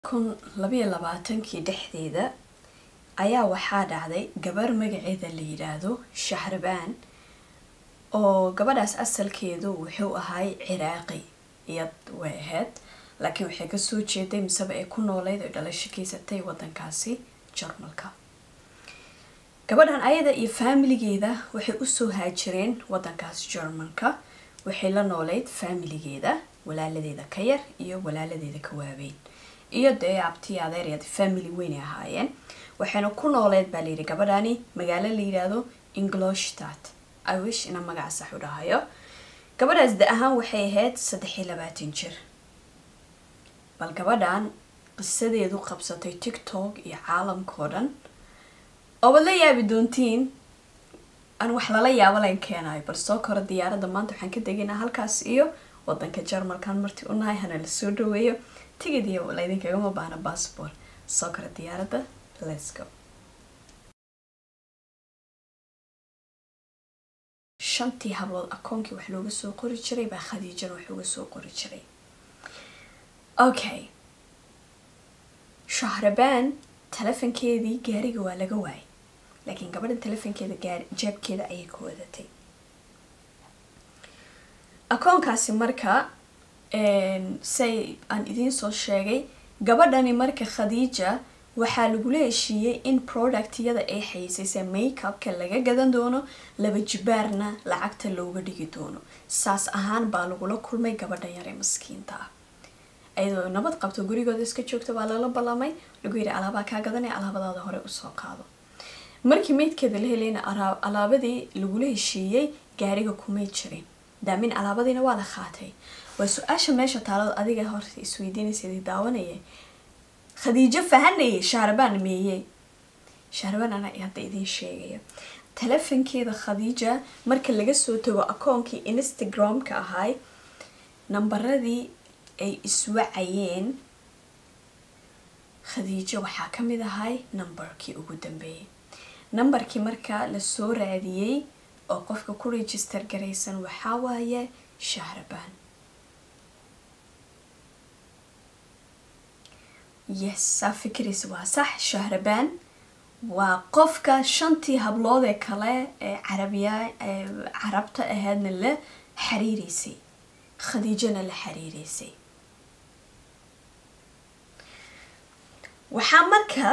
kun labayo labaatankii dhexdeeda ayaa waxaa dhacday gabar magaceeda la yidhaahdo shahrabaan oo gabadhaas asalkeedu wuxuu ahay ciraaqi iyad way ahayd laakiin waxay kasoo jeeday miseba ay ku nooleyd oo dhalasho keysatay wadankaasi jarmalka gabadhan ayada iyo faamiligeeda waxay usoo haajireen wadankaas jarmalka waxay la nooleyd faamiligeeda walaaladeeda ka yar iyo walaaladeeda ka waaweyn iyo dee abtii adeeryad family weynay ahaayeen waxayna ku nooleed baa layidhi gabadhani magaalo la yidhaahdo ingloshtat i wish inaan magaca sax u dhahayo gabadhaas da ahaan waxay ahayd saddex iyo labaatan jir bal gabadhan qisadeedu qabsatay tiktok iyo caalamkao dhan oo baad la yaabi doontiin aan wax lala yaabo layn keenayo bal soo koro diyaaradda maanta waxaan ka degaynaa halkaas iyo wadanka jarmalkan marti u nahay hana la soo dhaweeyo tigid iyo laydinkagama baahna bassbort soo koro diyaaradda let's go shantii hablood akoonkii wax looga soo qori jiray baa khadiijana wax uga soo qori jiray okay shahrabaan telefonkeedii gaariga waa laga waayay laakiin gabadhan telefonkeeda gaari jeebkeeda ayay ka wadatay akoonkaasi marka say aan idiin soo sheegay gabadhani marka khadiija waxaa lagula heshiiyey in productyada ay xayisaysa makeupka laga gadan doono laba jibaarna lacagta looga dhigi doono saas ahaan baa lagula kulmay gabadha yare maskiinta ah ayadoo nabad qabto gurigooda iska joogta baa lala ballamay lagu yidhi alaabaa kaa gadanaya alaabadaada hore usoo qaado markii meydkeeda la helayna alaabadii lagula heshiiyey gaariga kumay jirin daamin alaabadiina waa la qaatay waa su-aasha meesha taalada adiga horta isweydiinaysa daawanaya khadiijo fahanayay shahrabaan meeyey shahrabaan anaa hadda idiin sheegaya telefonkeeda khadiija marka laga soo tago akoonkii instagram-ka ahay nambaradii ay iswacayeen khadiijo waxaa ka mid ahay nambarkii ugu dambeeyay nambarkii marka lasoo raadiyey oo qofka ku register garaysan waxaa waaye shahrabaan yes saa fikiraysa waa sax shahrabaan waa qofka shantii hablood ee kale ee carabiya ee carabta ahaydna la xiriireysay khadiijana la xiriireysay waxaa marka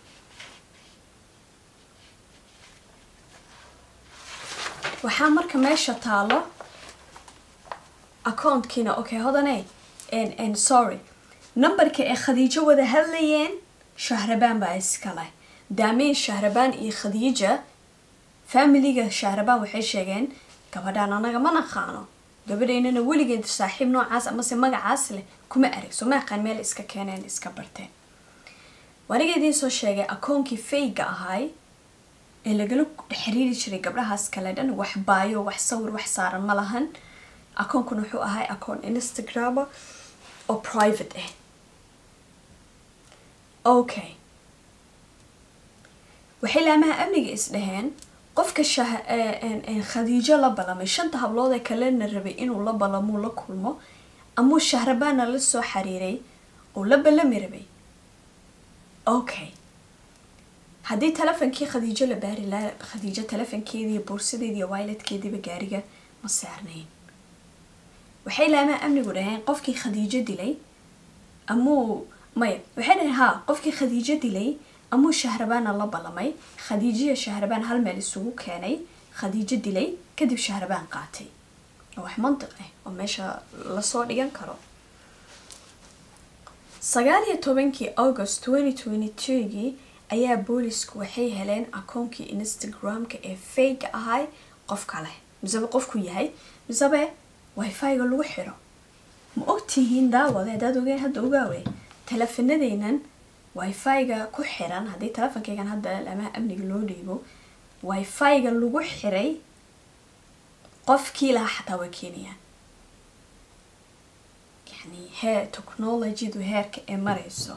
waxaa marka meesha taalo accountkiina okay hodane n sorry numberka ay khadiijo wada hadlayeen shahrabaan baa iskale daamiin shahrabaan iyo khadiija faamiliga shahrabaan waxay sheegeen gabadhaan anaga ma naqaano gabadhaynana weligeed saaxiib noocaas amase magacaas leh kuma arag soo ma aqaan meel iska keeneen iska barteen waniga idiin soo sheegay akoonkii fayga ahay ee lagala xiriiri jiray gabdhahaas kale dhan wax baayo wax sawir wax saaran ma lahan akoonkuna wuxuu ahay akoon instagrama oo private ah okay waxay laamaha amniga isdhaheen qofka khadiijo la ballamay shanta hablood ee kalena rabay inuu la ballamuu la kulmo amuu shahrabaana la soo xiriiray oo la ballami rabay okay haddii telefonkii khadiijo la baari laa khadiijo telefonkeedii buursadeediiyo wiletkeediiba gaariga ma saarnayn waxay laamaha amnigu dhaheen qofkii khadiijo dilay amuu maya waxay dhaheen haa qofkii khadiijo dilay amuu shahrabaana la ballamay khadiijiya shahrabaan hal meel isugu keenay khadiijo dilay kadib shahrabaan qaatay oo wax mantiq ah oo meesha lasoo dhigan karo sagaal iyo tobankii august twenty twenty twogii ayaa boolisku waxay heleen akoonkii instagram-ka ee fayga ahay qof kale misebe qofku yahay misebe wifi-ga lagu xiro ma ogtihiin daawade haddaad ogeen hadda ogaawe teleefanadeynan wifi-ga ku xiran haddii telefonkeygan hadda lamaha amniga loo dhiibo wifi-ga lagu xiray qofkii lahaa xataa waa keenayaan yani hee technologydu heerka ee mareyso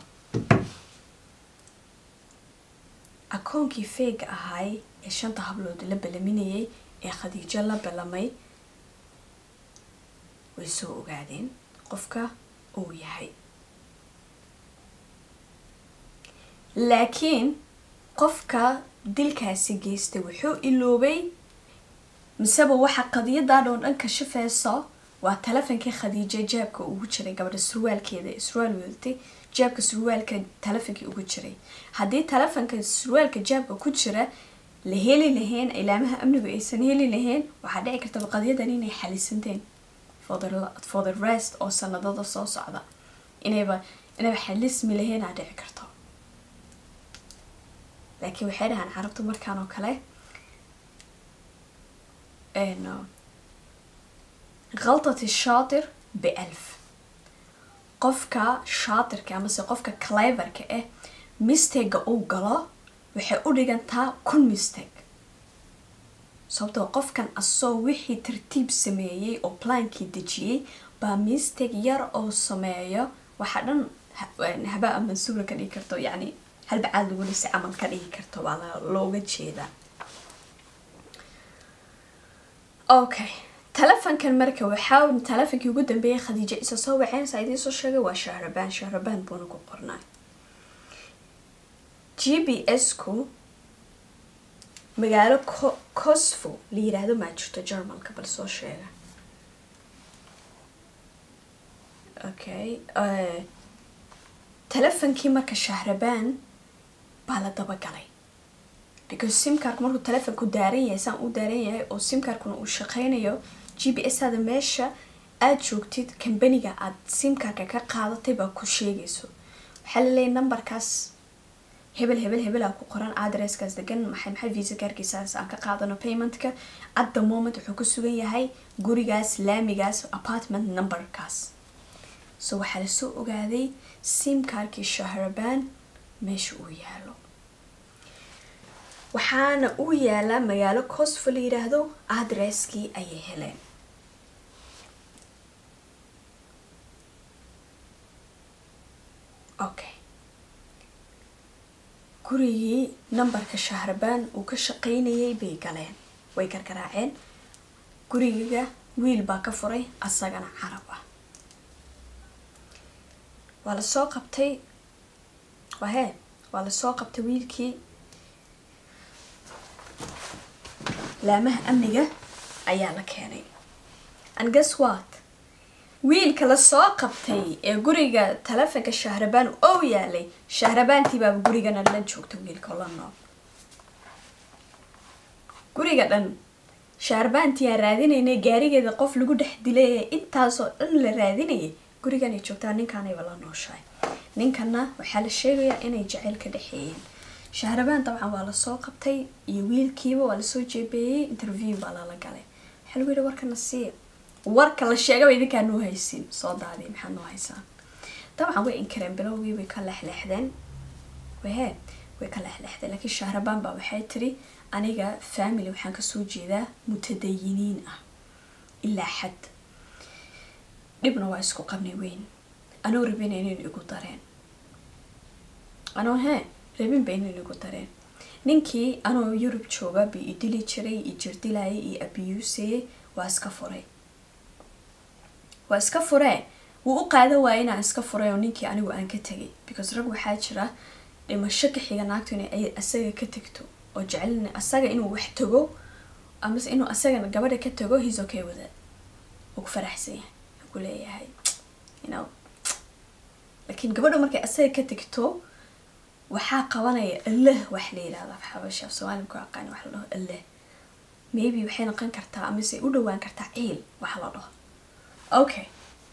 akoonkii feyga ahay ee shanta hablood la ballaminayay ee khadiijo la ballamay way soo ogaadeen qofka uu yahay laakiin qofka dilkaasi geystay wuxuu iloobay miseba waxa qadiyadan oo dhan kashafeyso waa telefonkii khadiijo jeebka ugu jiray gabadha surwaalkeeda surwaal wadatay jeebka surwaalka telefonkii ugu jiray haddii telefonka surwaalka jeebka ku jira la heli lahayn ilaamaha amnigu aysan heli lahayn waxaa dhici karta qadiyadan inay xalisanteen for the, for the rest oo sanadada soo socda inayba inayba xalismi lahayn aa dhici karto laakiin waxay dhahaan carabtu markaan oo kale khaltati shaatir bialf qofka shaatirka amase qofka cleverka ah mistega uu galo waxay u dhigantaa kun misteg sababtoo qofkan asoo wixii tartiib sameeyey oo plaankii dejiyey baa misteg yar oo sameeyo waxaa dhan habaa mansuura ka dhigi karto yacni halbacaad lagu dhisi camal ka dhigi karto baa looga jeedaa okay telefonkan marka waxaa telefonkii ugu dambeeyay khadiijo isa soo waceynaysa idiin soo sheegay waa shahrabaan shahrabaan buuna ku qornay g b s ku magaalo cosfo la yiraahdo maa jirto germalka bal soo sheega okay telefonkii marka shahrabaan baa la dabagalay because simkarku markuu telefonku daaran yahay saan u daaran yahay oo simkarkuna uu shaqeynayo g b s ada meesha aada joogtid kambaniga aada simkarka ka qaadatay baa ku sheegayso waxaa laleeyahy numberkaas hebel hebel hebelaa ku qoran adresskaas degan maxay maxay visa kaarkiisaas aan ka qaadano paymentka at the moment wuxuu ku sugan yahay gurigaas laamigaas apartment numberkaas so waxaa lasoo ogaaday simkarkii shahrabaan meesha uu yaalo waxaana uu yaalaa magaalo cosfo la yiraahdo adresskii ayay heleen okay gurigii numberka shahrabaan uu ka shaqeynayay bay galeen way gargaraaceen gurigiga wiil baa ka furay asagana carab ah waa lasoo qabtay wahee waa lasoo qabtay wiilkii laamaha amniga ayaa la keenay and guess what wiilka lasoo qabtay ee guriga telefonka shahrabaan oo yaalay shahrabaantii baaba gurigana la joogta wiilka la nool guriga dhan shahrabaantii aan raadinaynay gaarigeeda qof lagu dhex dilay ee intaasoo dhan la raadinayay guriganay joogtaa ninkaanayba la nooshahay ninkana waxaa la sheegayaa inay jaceyl ka dhexeeyeen shahrabaan dabcan waa lasoo qabtay iyo wiilkiiba waa lasoo jeebeeyey interview baa lala galay waxaa lagu yihi warkana siiya warka la sheegaba idinkaa noo haysin soo daadiy maxaa noo haysaan dabcan way inkareen bilowgii way ka lexleexdeen wahe way ka lexleexdeen laakiin shahrabaan baa waxay tiri aniga family waxaan kasoo jeedaa mutadayiniin ah ilaa xad dhibna waa isku qabnay weyn anoo rabina inayn igu dareen anoo hee rabinba inayn igu dareen ninkii anoo yurub jooga bi i dili jiray i jirdilayay iyo abiyuusayay waa iska furay waa iska furee wuu u qaadan waaya inaan iska furay oo ninkii anigu aan ka tegay because rag waxaa jira dhimasho ka xiga naagtu inay asaga ka tegto oo jecelin asaga inuu wax tago amase inuu asagana gabadha ka tago he's okay with it uu ku faraxsan yahay uu ku leeyahay you know laakiin gabadha markay asaga ka tegto waxaa qabanaya allah wax la yidhahda xabasha soomaaliya ku aqaani wax la dhaho allah maybe waxay noqon kartaa amase u dhawaan kartaa ciil wax la dhaho okay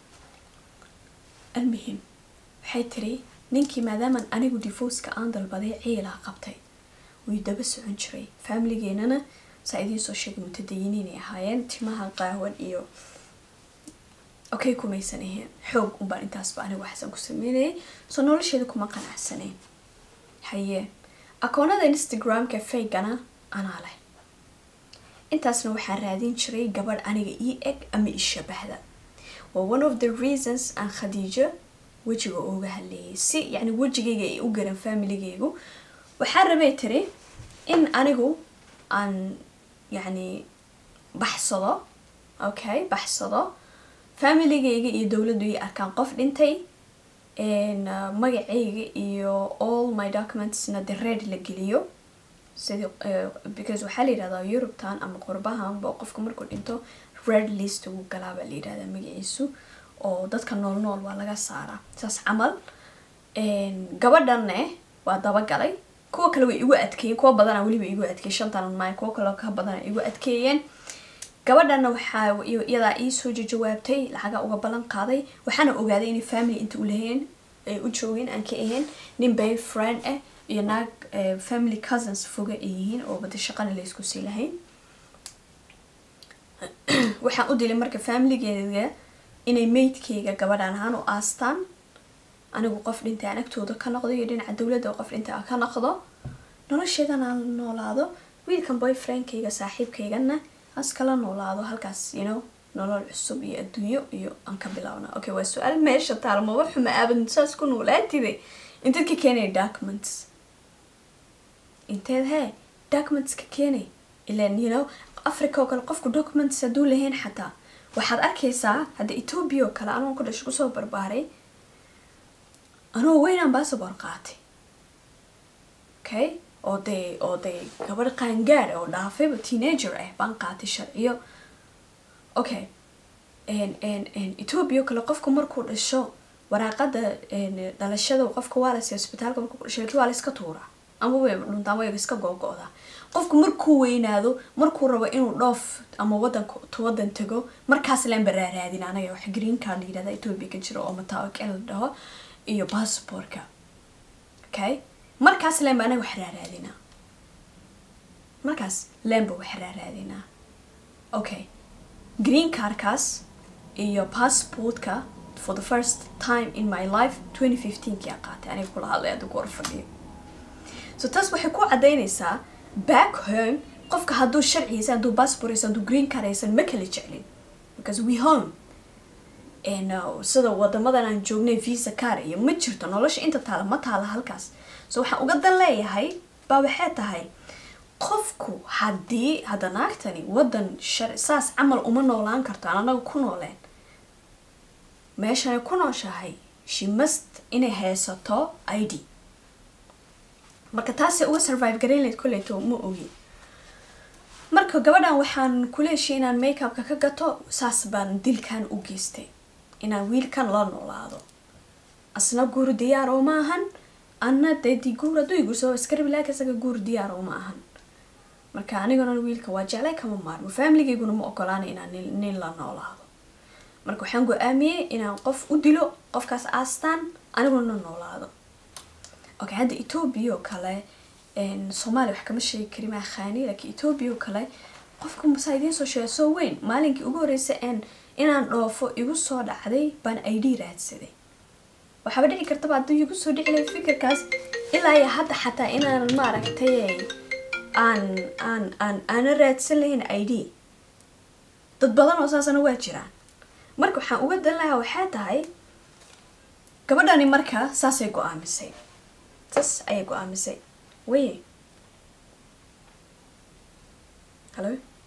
almuhim waxay tiri ninkii maadaaman anigu divorceka aan dalbaday ciilaa qabtay way daba socon jiray familigeenana saa idiin soo sheegay mutadayiniinay ahaayeen timaha qaawan iyo okay kumaysan ahayn xoog unbaan intaasba anigu waxsan ku sameynayay soo nolosheeda kuma qanacsaneen haye akoonada instagramka faygana anaa leh intaasna waxaan raadin jiray gabadh aniga ii eg ama ii shabahda waa one of the reasons aan khadiijo wejiga ooga hadleeyay si yacni wejigayga ay u garan familigaygu waxaan rabay tiri in anigu aan yacni baxsado okay baxsado familigayga iyo dowladdu ii arkaan qof dhintay een, uh, magacayga iyo all my documentsna the red la geliyo sidii uh, because waxaa la yidhahdaa eurubtan ama qurbahanba qofka markuu dhinto red list ugu galaa baa la yidhahdaa magaciisu oo dadka nool nool waa laga saaraa saas camal een, gabadhanne waa dabagalay kuwa kale way igu adkeeyeen kuwa badana weliba igu adkeeyey shantan maay kuwa kale ka badana igu adkeeyeen gabadhana waxaa i- iyadaa iisoo jawaabtay lacaga uga ballan qaaday waxaana ogaaday inay family inta u lahayn ay u joogeen aan ka ahayn nin bay friend ah iyo naag eh, family cousins foga ay yihiin oo bada shaqana la isku sii lahayn waxaan u dilay marka familigeeda inay maydkeyga gabadhaan ahaan u aastaan anigu qof dhintay aan agtooda ka noqdo iyo dhinaca dowladda oo qof dhintay aan ka noqdo nolosheedana aan noolaado wiilkan boyfriendkayga saaxiibkaygana askala noolaado halkaas you know nolol cusub iyo adduunyo iyo aan ka bilaabna okay waa su-aal meesha taal maba xuma aaban saas ku noolaatide inteed ka keenay documents inteed hee documents ka keenay ilan you know africa oo kale qofku documents hadduu lahayn xataa waxaad arkaysaa hadda ethiopia oo kale anoo ku dhasho kusoo barbaaray anoo weynaan baasabor qaatay okay oo dee oo dee gabadh qaangaad oo dhaafayba teenager ah baan qaatay sharciyo okay n n n ethiopia oo kale qofku markuu dhasho waraaqada n dhalashada qofka waa lasii isbitaalka markuu ku dhasho laakiin waa la iska tuuraa ama way dhuntaa ama way iska googo'daa qofku markuu weynaado markuu rabo inuu dhoof ama wadan wadan tago markaas laan baraaraadin anaga wax green card la yidhahda ethiopia ka jiro oo mataakel la dhaho iyo passportka okay markaas leen ba anaga wax raaraadinaa markaas leen ba wax raaraadinaa okay green cardkaas iyo passportka for the first time in my life 2015 kii aan qaatay aniga kula hadlay hadda ku hor fadhiyo so taas waxay ku cadaynaysaa back home qofka hadduu sharciyaysan hadduu passport haysan hadduu green card haysan ma kala jeclin because we home and uh, sida wadamadan aan joognay visa car iyo ma jirto nolosha inta taala ma taala halkaas so waxaan uga dan leeyahay baa waxay tahay qofku haddii hadda naagtani wadan shar saas camal uma noolaan karto aan anaga ku nooleen meeshanay ku nooshahay she must inay haysato i d marka taasay uga survive garayn layd koleyto ma ogi marka gabadhan waxaan kula heshay inaan makeupka ka gato saas baan dilkan u geystay inaan wiilkan la noolaado asna guur diyaar oo ma ahan anna dee di guur hadduu igursoo iskarabi laaka isaga guur diyaar oo ma ahan marka aniguna wiilka waa jeclay kama maarmo familigayguna ma ogolaana inaan nin, nin la noolaado marka waxaan go-aamiyey inaan qof u dilo qofkaas aastaan aniguna noolaado okay hadda ethiopia oo kale soomaaliya wax kama sheegi kari maa khaani laakiin ethiopia oo kale qofka masaa idiin soo sheega soo weyn maalinkii ugu horreysay en inaan dhoofo igu soo dhacday baan i d raadsaday waxaaba dhici kartaba hadduu igu soo dhici lahay fikirkaas ilaa iyo hadda xataa inaan maaragtay aan aan aan aana raadsan lahayn i d dad badan oo saasana waa jiraan marka waxaan uga dan lahaa waxay tahay gabadhani marka saasay go-aamisay saas ayay go-aamisay wey hallo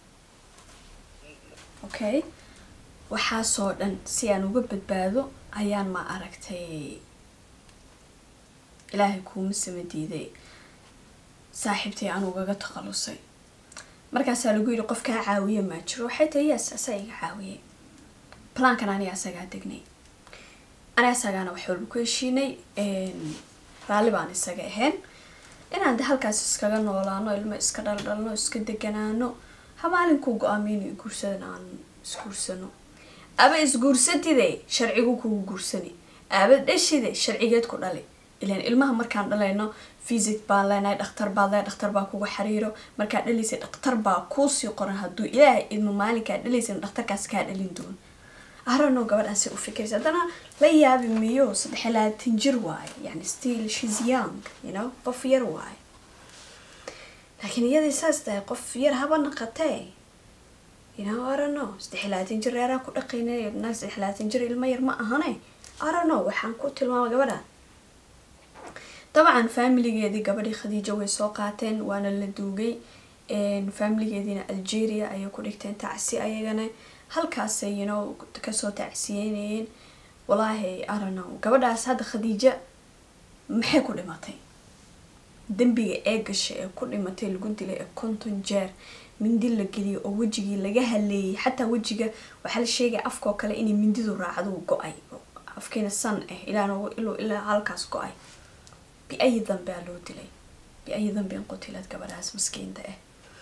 okay waxaasoo dhan si aan uga badbaado ayaan ma aragtay ilaahay kuuma sama diiday saaxiibtay aan ugaga takhalusay markaasaa lagu yidhi qof kaa caawiye maa jiro waxay tahay yes asaa iga caawiyey plankan aniga asagaa degnay aniga asagaana wax walba ku heshiinay raalli baan isaga ahayn inaan de halkaas iskaga noolaano ilmo iska dhaldhalno iska deganaano habaalinkuu go-aamiyo inuu iguursadana aan isguursano aba isguursadide sharcigu kugu guursani aba dhashide sharcigeed ku dhali ilan ilmaha markaan dhalayno visit baan leenahay dhakhtar baad leehay dhakhtar baa kugu xiriiro markaad dhalaysay dhakhtar baa kuusii qoran hadduu ilaahay ilmo maalinkaad dhalaysan dhakhtarkaas kaa dhalin doon arano gabadhaasi u fikiraysa haddana la yaabi miyo saddex iyo labaatan jir waaye yani still shes young you know qof yar waaye laakiin iyadii saas tahay qof yar haba naqatee you know arano saddex iyo labaatan jir reeraan ku dhaqaynay naag saddex iyo labaatan jir ilmo yar ma ahane arano waxaan ku tilmaama gabadha dabcan familigeedii gabadhii khadiijo way soo qaateen waana la duugay familigeediina algeria ayay ku dhigteen tacsi ayagana halkaasay you know kasoo tacsiyeynayeen walaahi aranow gabadhaas hadda khadiija maxay ku dhimatay dembiga ee gashay ee ku dhimatay lagu dilay ee konton jeer mindi la geliyo oo wejigii laga haleeyay xataa wejiga waxaa la sheegaya afkoo kale inay mindidu raacdo go-ay afkiina san ah ilaa ilaa halkaas go-ay biayi dambea loo dilay biayi dambeen qutilad gabadhaas maskiinta ah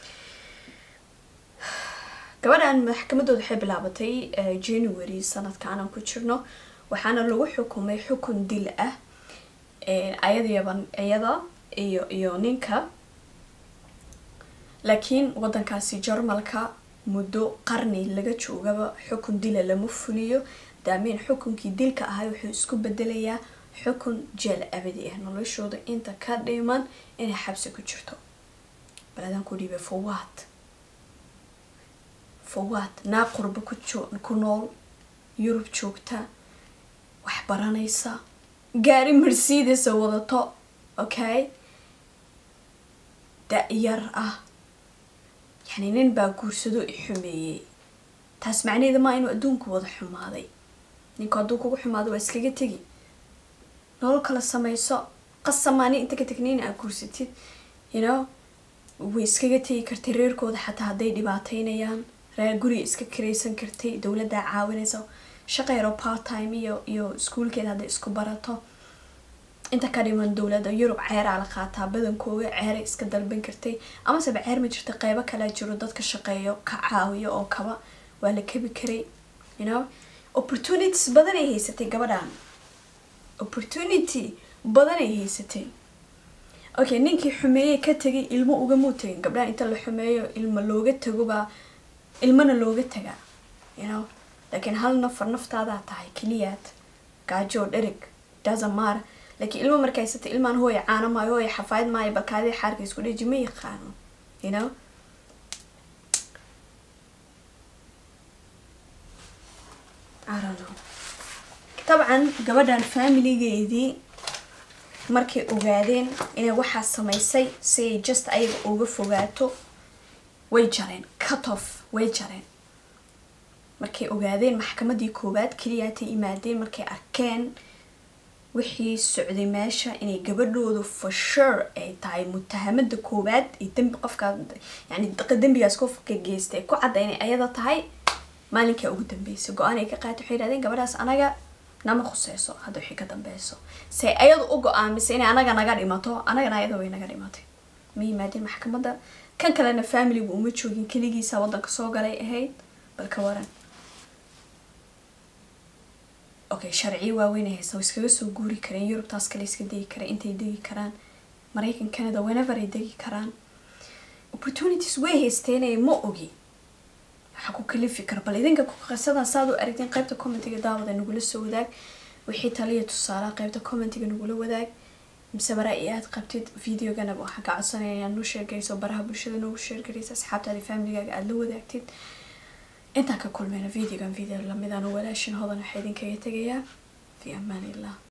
gabadhan maxkamadooda waxay bilaabatay january sanadka aanan ku jirno waxaana lagu xukumay xukun dil ah ayadayaban iyada iyo iyo ninka laakiin wadankaasi jarmalka muddo qarni laga joogaba xukun dila lama fuliyo daamiin xukunkii dilka ahay wuxuu isku bedelayaa xukun jeel abadi ah noloshooda inta ka dhiman inay xabsi ku jirto baladaan ku dhiibay fawaad fawaad naa qurba ku nool yurub joogta wax baranaysa gaari mercedes wadato okay da-yar ah yani nin baa guursado i xumeeyey taas macnaheeda maa inuu adduunku wada xumaaday ninku hadduu kugu xumaado waa iskaga tegi nolol kala samayso qasamaani inta ka tegniin aa guursatid you know way iskaga tegi kartay reerkooda xataa hadday dhibaataynayaan reer guriga iska karaysan kartay dowladdaa caawinaysa shaqa yaroo part time iyo iyo iskuulkeeda hadday isku barato inta ka dhiman dowladda yurub ceeraa la qaataa badankooga ceeray iska dalban kartay amaseba ceer ma jirta qeybo kalea jiro dadka shaqeeyo ka caawiyo oo kaba waa la kabi karay you know opportunities badan ay haysatay gabadhan opportunity badan ay haysatay okay ninkii xumeeyey ka tegay ilmo ugamuu tegin gabdhaha inta la xumeeyo ilmo looga tagobaa ilmana looga tagaa you know laakiin hal nafar naftaadaa tahay keliyaad gaajoo dherig dazamar laakiin ilmo marka haysata ilmaan hooya caano maayo hooya xafaayad maayo balkaadii xaarka isku dheji ma yaqaano you know dabcan gabadhan familigeedii markay ogaadeen inay waxaa samaysay si ay just ayaga uga fogaato way jareen cut off way jareen markay ogaadeen maxkamadii koowaad keliyaatay imaadeen markay arkeen wixii socday meesha inay gabadhoodu for sure ay tahay mutahamada koowaad ay dembi qofkaa yani dembigaas qofka geystay ku cadda inay ayada tahay maalinkaa ugu dambeysay go-aan ay ka qaatay waxay yidhahdeen gabadhaas anaga nama khuseyso hadda wixii ka dambeyso se ayadu u go-aamisay inay anaga naga dhimato anagana ayada way naga dhimatay ma yimaadeen maxkamadda kan kalena familigu uma joogin keligiisa waddanka soo galay ahayd bal ka waran okay sharciyo waaweyn ay haysa way iskaga soo guuri kareen yurubtaas kale iska degi kareen intay degi karaan maraykan canada whenever ay degi karaan opportunities way haysteenay ma ogi waxaa ku kalifi kara bal idinka qisadan saad u aragteen qaybta commentiga daawada nagula soo wadaag wixii taliya tusaalaha qaybta commentiga nagula wadaag mise bara i aad qabtid videoganaba waxaan ka codsanaya inaad noo sheergayso baraha bulshada noogu sheergaraysa asxaabtaada familigaaga aada la wadaagtid intaan ka kulmayna videogan video lamidaan walaashin hodan waxaa idinkaga tegayaa fi amaan illah